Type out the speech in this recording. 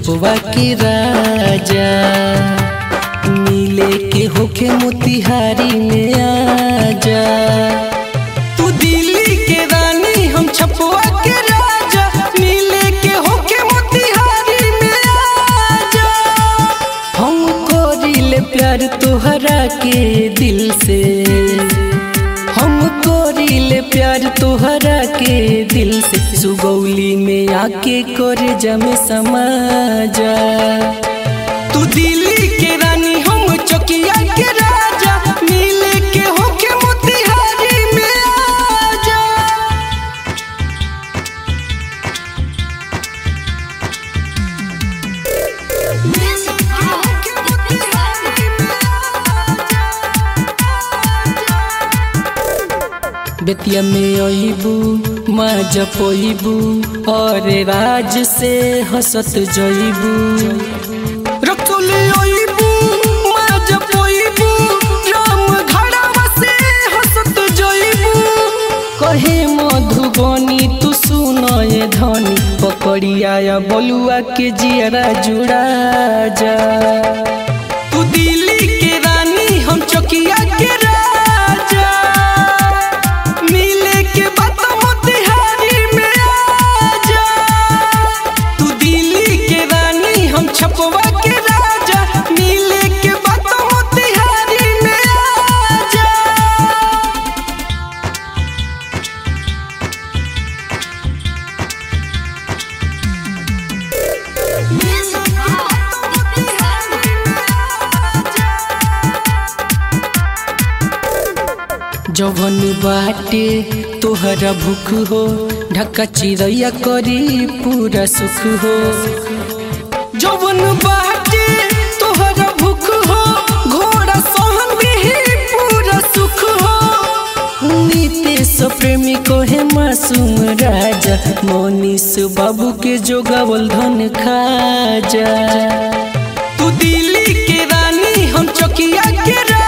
छपवा के राजा मिले के होखे मोतिहारी में आजा तू दिल्ली के रानी हम छपवा के राजा मिले के होखे मोतिहारी में आजा हम कोरिले प्यार तोहरा के दिल से हम कोरिले प्यार तोहरा के दिल से सुगौली में आके करे जमे समाजा तू दिल्ली के रानी हम चकिया के राजा मिले के होके मोतिहारी में आजा बेतिया में अबू माँ जपबू और राज से हंसत जइबू रखले अइबू माँ जपबू राम घड़ावा से हंसत जइबू कहे मधुबनी तू सुनए धनी पकड़िया या बलुआ के जियरा जुड़ा जा तू दिल्ली के रानी हम चकिया के राजा मिले के बात मोतिहारी में आजा तू दिल्ली के रानी हम छपवा के राजा मिले के बात मोतिहारी में आजा जवन बाटे तोहरा भूख हो ढक्का चिड़ैया करी पूरा सुख हो जवन बाटे तोहरा भूख हो घोड़ा सहन भी पूरा सुख हो नीतीश प्रेमी को है मासूम राजा मोनीश बाबू के जोगावल धन खाजा तू दिल्ली के रानी हम चकिया के राजा